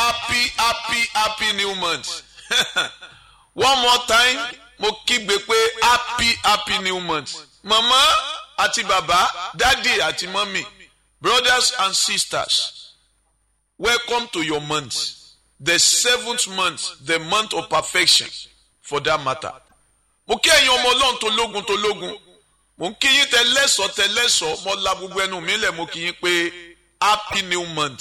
happy happy happy new month one more time mo kígbe pé happy happy new month mama àti bàbá dádì àti mọ́mì brothers and sisters welcome to your month the seventh month the month of perfection for that matter mo kí ẹ̀yin ọmọ ọlọ́run tó lógun tó lógun mo ń kí yín tẹlẹ́sọ̀ tẹlẹ́sọ̀ mo la gbogbo ẹnu mi lẹ̀ mo kí yín pé happy new month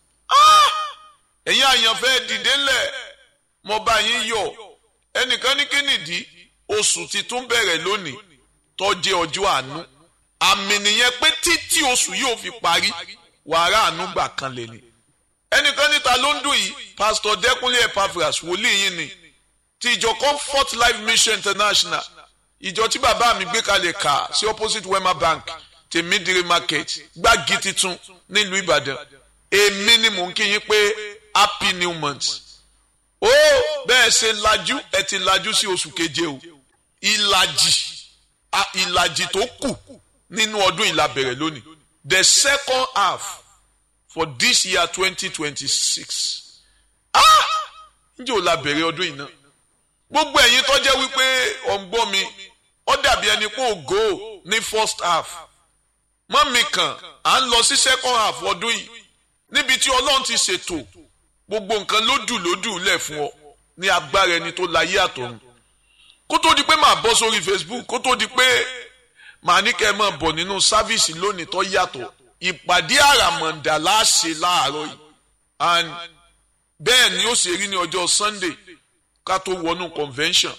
ẹ̀yin àyànfẹ́ dìde ńlẹ̀ mo bá yín yọ̀ ẹnìkan ní kí nìdí oṣù ti tún bẹ̀rẹ̀ lónìí tó jẹ́ ọjọ́ àánú àmì nìyẹn pé títí oṣù yóò fi parí wàrà àánú gbà kan lè ní ẹnìkan níta ló ń dùn yìí pásítọ̀ dẹ́kunlé epaphras wòlíì yín ni ti ìjọ comfort life mission international ìjọ tí bàbá mi gbé kalẹ̀ kà sí opposite wema bank tèmídìrí market gbági titun nílùú ìbàdàn èmi ni mò ń kí yín pé happy new month ó bẹ́ẹ̀ ṣe lajú ẹ ti lajú sí oṣù keje o ìlàjì ìlàjì tó kù nínú ọdún ìlà bẹ̀rẹ̀ lónìí the second half for this year twenty twenty six ah ǹjẹ́ ò la bẹ̀rẹ̀ ọdún yìí náà gbogbo ẹ̀yin tó jẹ́ wípé ọ̀ǹgbọ́n mi ó dàbí ẹni pé ògo ní first half mọ́mì kan à ń lọ sí second half ọdún yìí níbi tí ọlọ́run ti ṣètò gbogbo nǹkan lódù lódù lẹ̀ fún ọ ní agbára ẹni tó láyé àtọ̀run kó tó di pé màá bọ́ sórí Facebook kó tó di pé màá ní kẹ́ ẹ máa bọ̀ nínú sáfíìsì lónìí tó yàtọ̀ ìpàdé àràmọ̀ǹdà láṣẹ láàárọ̀ yìí and bẹ́ẹ̀ ni ó ṣe rí ní ọjọ́ Sunday ká tó wọnú convention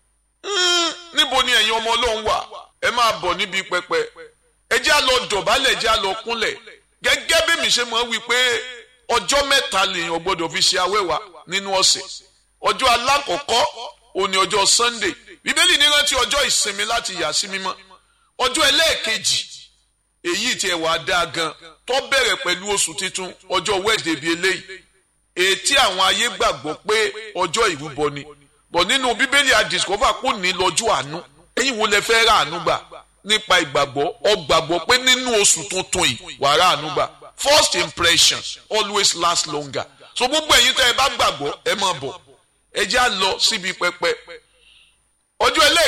níbo ni ẹ̀yin ọmọ ọlọ́run wà ẹ máa bọ̀ níbi pẹpẹ ẹ jẹ́ á lọ dọ̀bálẹ̀ ẹ jẹ́ á lọ kúnlẹ̀ gẹ́gẹ́ bí mi ṣe máa wí pé ọjọ́ mẹ́ta lèèyàn gbọ́dọ̀ fi ṣe awẹ́wà nínú ọ̀sẹ̀ ọjọ́ alákọ̀ọ́kọ́ òní ọjọ́ Sunday bíbélì ní rántí ọjọ́ ìsinmi láti yà sí mímọ́ ọjọ́ ẹlẹ́ẹ̀kejì èyí tí ẹ wà dáa gan tó bẹ̀rẹ̀ pẹ̀lú oṣù titun ọjọ́ Wednesday bíi eléyìí ètí àwọn ayé gbàgbọ́ pé ọjọ́ ìrúbọ ni bọ̀ nínú bíbélì àdìsíkọ́fà kò ní lọ́jọ́ àánú ẹ̀yin wo lẹ fẹ́ rà àánú gbà nípa ìgbàgbọ́ ọ gbàgbọ́ pé nínú oṣù tuntun yìí wà rà àánú gbà first impression always last longer so gbogbo ẹ̀yin tẹ́ ẹ bá gbàgbọ́ ẹ máa bọ̀ ẹ já lọ síbi pẹpẹ ọjọ́ ẹlẹ́ẹ̀